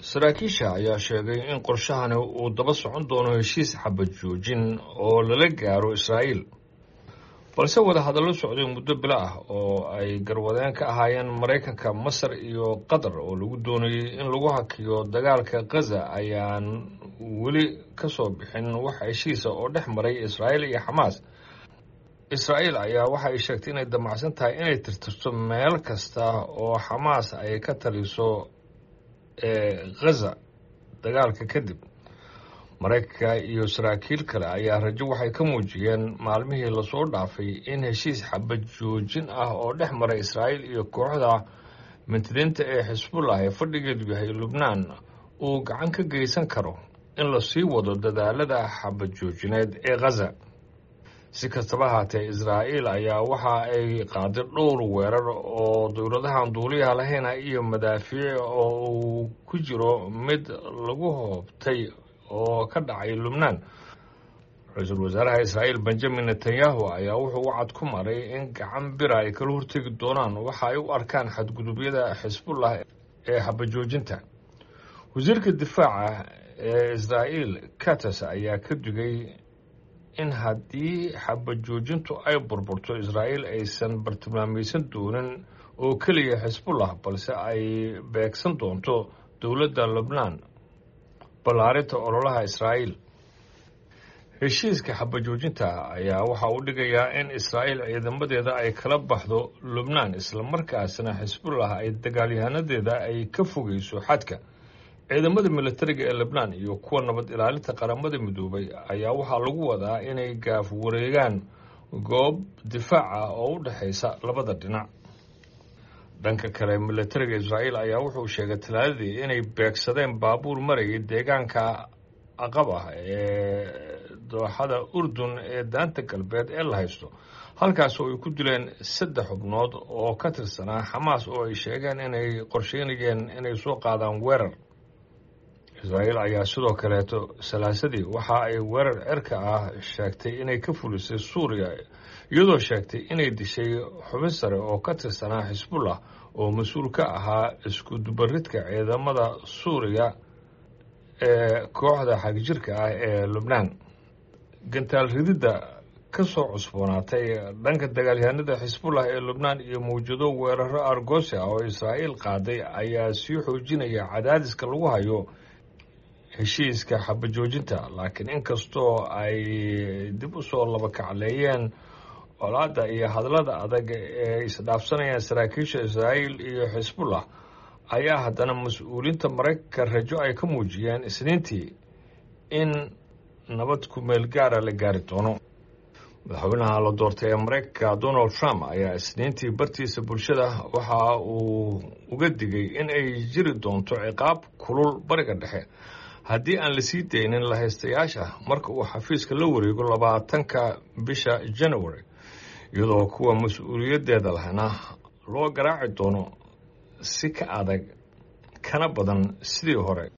saraakiisha ayaa sheegay in qorshahani uu daba socon doono heshiis xabad joojin oo lala gaaro israa'iil balse wadahadallo socday muddo bilo ah oo ay garwadeen ka ahaayeen maraykanka masar iyo qatar oo lagu doonayey in lagu hakiyo dagaalka khaza ayaan weli ka soo bixin wax heshiisa oo dhex maray israa'iil iyo xamaas israa'iil ayaa waxa ay sheegtay inay damacsan tahay inay tirtirto meel kasta oo xamaas ay ka taliso ee khaza dagaalka kadib maraykanka iyo saraakiil kale ayaa rajo waxay ka muujiyeen maalmihii lasoo dhaafay in heshiis xabad joojin ah oo dhex maray israa'iil iyo kooxda mintidiinta ee xisbullah ee fadhigeedu yahay lubnaan uu gacan ka geysan karo in lasii wado dadaalada xabad joojineed ee khaza si kastaba haatee israa'iil ayaa waxa ay qaaday dhowr weerar oo dowladahan duuliyaha lahayna iyo madaafiic oo uu ku jiro mid lagu hoobtay oo ka dhacay lubnaan ra-iisul wasaaraha israa'iil benjamin netanyahu ayaa wuxuu wacad ku maray in gacan bira ay kala hortegi doonaan waxa ay u arkaan xadgudubyada xisbullah ee xabajoojinta wasiirka difaaca ee israa'iil katas ayaa ka digay in haddii xabajoojintu ay burburto israa'iil aysan bartilmaamaysan doonin oo keliya xisbullah balse ay beegsan doonto dowladda lubnaan ballaarinta ololaha israa'iil heshiiska xabajoojinta ayaa waxa uu dhigayaa in israa'iil ciidamadeeda ay kala baxdo lubnaan islamarkaasna xisbullah ay dagaalyahanadeeda ay ka fogeyso xadka ciidamada militariga ee lebnaan iyo kuwa nabad ilaalinta qaramada midoobay ayaa waxaa lagu wadaa inay gaaf wareegaan goob difaac ah oo u dhexaysa labada dhinac dhanka kale militariga israa'iil ayaa wuxuu sheegay talaadadii inay beegsadeen baabuur marayay deegaanka aqab ah ee dooxada urdun ee daanta galbeed ee la haysto halkaas oo ay ku dileen saddex xubnood oo ka tirsanaa xamaas oo ay sheegeen inay qorsheynayeen inay soo qaadaan weerar israa'iil ayaa sidoo kaleeto salaasadii waxa ay weerar cerka ah sheegtay inay ka fulisay suuriya iyadoo sheegtay inay dishay xubin sare oo ka tirsanaa xisbullah oo mas-uul ka ahaa isku dubaridka ciidamada suuriya ee kooxda xagjirka ah ee lubnaan gantaal rididda ka soo cusboonaatay dhanka dagaalyahanada xisbullah ee lubnaan iyo mawjado weeraro argosi ah oo israa'iil qaaday ayaa sii xoojinaya cadaadiska lagu hayo heshiiska xabajoojinta laakiin inkastoo ay dib u soo labakacleeyeen colaadda iyo hadallada adag ee isdhaafsanayaan saraakiisha israa'iil iyo xisbullah ayaa haddana mas-uuliyiinta maraykanka rajo ay ka muujiyeen isniintii in nabad ku-meel gaara la gaari doono madaxweynaha la doortay ee maraykanka donald trump ayaa isniintii bartiisa bulshada waxa uu uga digay in ay jiri doonto ciqaab kulul bariga dhexe haddii aan lasii daynin lahaystayaasha marka uu xafiiska la wareego labaatanka bisha january iyadoo kuwa mas-uuliyaddeeda lahna loo garaaci doono si ka adag kana badan sidii hore